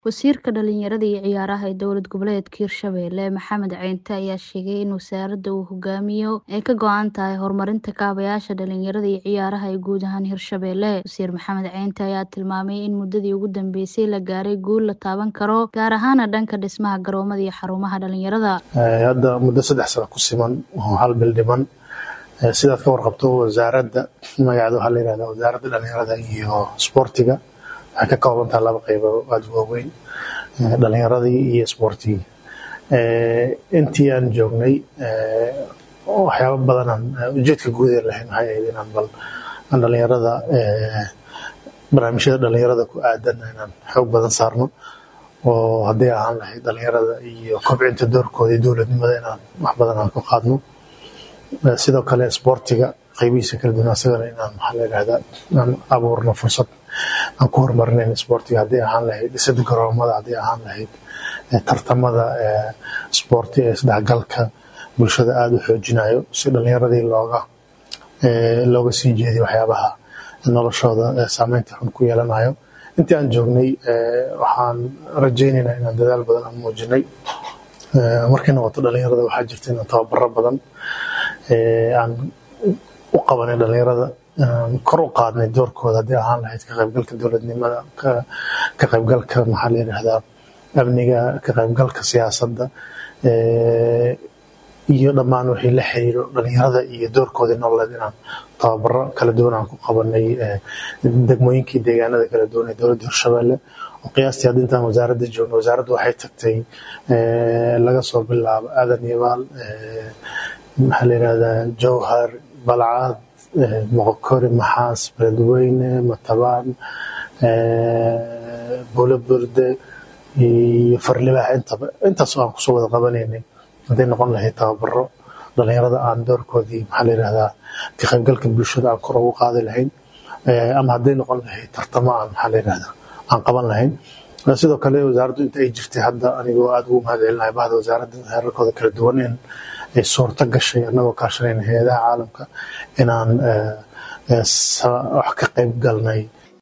Wasiirka Dhalinyarada iyo Ciyaaraha ee Dowlad Goboleedka Hirshabelle Maxamed Ceynte ayaa sheegay in wasaaradda uu hogaamiyo ay ka go'an tahay horumarinta kaabayaasha dhalinyarada iyo ciyaaraha ee guud ahaan Hirshabelle. Wasiir Maxamed Ceynte ayaa tilmaamay in muddadii ugu dambeysay la gaaray guul la taaban karo, gaar ahaan dhanka dhismaha garoomada iyo xarumaha dhalinyarada. Hadda muddo saddex sano ku siman oo hal bil dhiman sidaad ka warqabto wasaaradda magaceeda waxaa la yihahdaa wasaaradda dhalinyarada iyo isboortiga waxay ka kooban tahay laba qaybood aada u waaweyn dhalinyaradii iyo isboortigii intii aan joognay waxyaabo badanaan ujeedka guud ee lahayn waxay ahayd inaan bal aan dhalinyarada barnaamijyada dhalinyarada ku aadan inaan xoog badan saarno oo hadday ahaan lahayd dhalinyarada iyo kobcinta doorkooda iyo dowladnimada inaan wax badan aan ku qaadno sidoo kale isboortiga qaybihiisa kala duwan asagana inaan maxaa la yidhahdaa aan abuurno fursad aan ku horumarinayn isboortiga hadday ahaan lahayd dhisida garoomada hadday ahaan lahayd tartamada isboorti ee isdhexgalka bulshada aada u xoojinayo si dhalinyaradii looga looga sii jeediyo waxyaabaha noloshooda saameynta xun ku yeelanayo intii aan joognay waxaan rajaynaynaa inaan dadaal badan aan muujinay markay noqoto dhalinyarada waxaa jirta inaan tababaro badan aan u qabanay dhalinyarada kor u qaadnay doorkooda haddii ahaan lahayd ka qaybgalka dowladnimada ka qaybgalka maxaa la yidhahdaa amniga ka qaybgalka siyaasadda iyo dhammaan wixii la xiriiro dhalinyarada iyo doorkoodii nololeed inaan tababaro kala duwan aan ku qabanay degmooyinkii deegaanada kala duwan ee dowladda hirshabelle oo qiyaastii hadda intaan wasaaradda joogno wasaaraddu waxay tagtay laga soo bilaabo aadan yabaal maxaa la yidhahdaa jowhar balcad moqokori maxaas beledweyne matabaan buulo burde iyo farlibax intaba intaas aan kusoo wada qabanaynay hadday noqon lahayd tababaro dhalinyarada aan doorkoodii maxaa la yidhahdaa ka qaybgalka bulshada aan kor ugu qaadi lahayn ama hadday noqon lahayd tartamo aan maxaa la yidhahdaa aan qaban lahayn sidoo kale wasaaraddu inta ay jirtay hadda anigoo aada ugu mahad celinahay bahda wasaaradda heerarkooda kala duwan in ay suurto gashay annagoo kaashanayna hay-adaha caalamka inaan wax ka qayb galnay